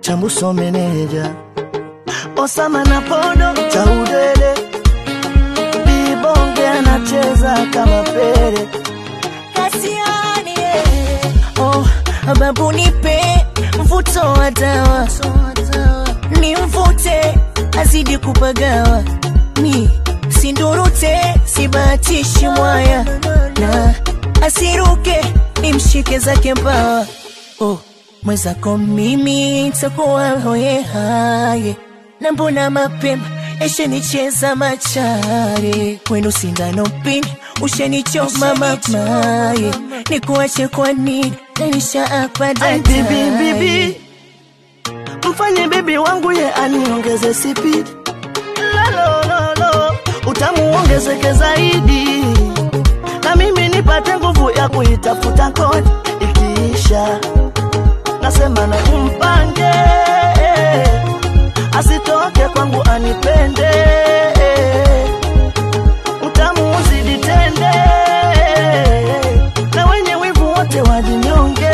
Chambuso meneja Osama na Podo Chaudele Bibonge anacheza kama pere Kasiani eh. Oh, babu nipe mvuto wa dawa ni mvute azidi kupagawa mi sindurute sibahatishi mwaya na asiruke nimshike zake mbawa oh, mwezako mimi takuwa hoye haye na mbona mapema eshenicheza machare wenu sindano pini ushenichoma mamaye nikuache kwa nini nanishaapa Ai, bibi bibi mfanye bibi wangu ye aniongeze sipidi lalololo utamu ongezeke zaidi na mimi nipate nguvu ya kuitafuta kodi ikiisha nasema na umpange asitoke kwangu anipende utamu uzidi tende na wenye wivu wote wajinyonge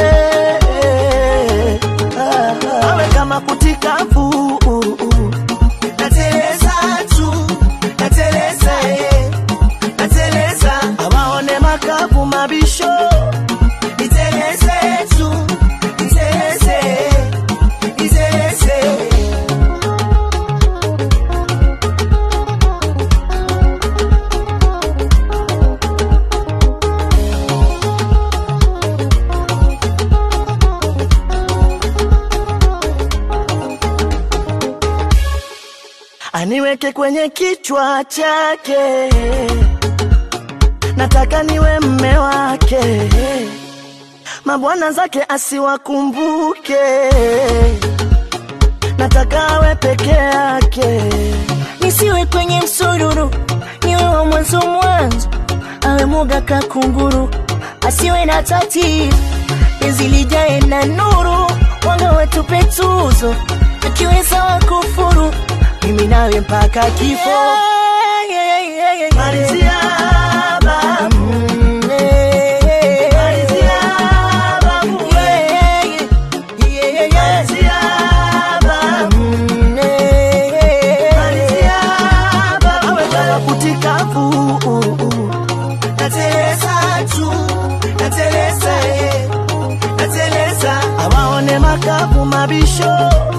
Ah, ah. awe kama kutikafu nateleza tu nateleza eh. nateleza awaone makapu mabisho niteleze tu niteleze niteleze aniweke kwenye kichwa chake, nataka niwe mme wake, mabwana zake asiwakumbuke, nataka awe peke yake. nisiwe kwenye msururu, niwe wa mwanzo mwanzo, awe muga kakunguru, asiwe na tatizo, penzi lijae na nuru, wanga watupe tuzo, akiweza wakufuru, mimi nawe mpaka kifo. Malizia babu, Mm, eh, eh, malizia babu, yeah, yeah, yeah, yeah. malizia babu. Mm, eh, eh, Malizia babu, awe kama kutikafu nateleza tu nateleza eh, nateleza awaone makapu mabisho